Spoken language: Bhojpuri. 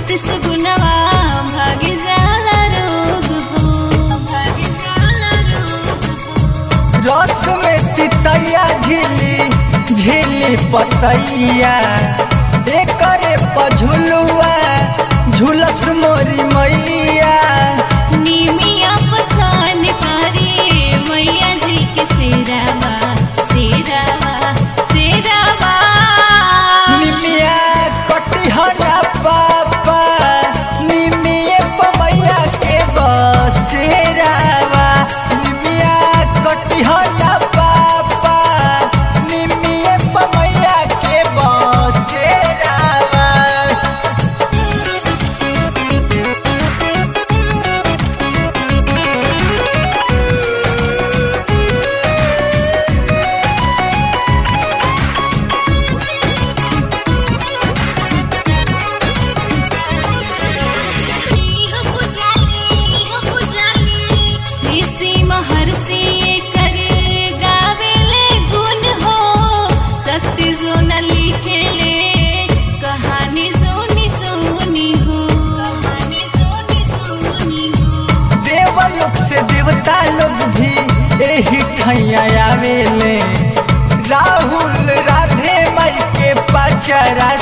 भक्ति से गुनवा भाग जाला रोग हो भाग जाला रोग हो रस में तितैया झिली झिली पतैया एकरे पझुलुआ झुलस मोरी मैया निमिया पसान करे मैया जी के सेरावा सेरावा सेरावा निमिया कटिहना पापा निमिये पमैया के बसेरावा निमिया कटिहना पापा निमिये पमैया के बसेरावा हम पुजाली हम पुजाली इसी महर से कर गावेले गुण हो शक्ति जो न लिखेले कहानी सोनी सोनी हो कहानी सोनी सोनी हो देवलोक से देवता लोग भी एही ठैया आवेले राहुल राधे माई के पचरा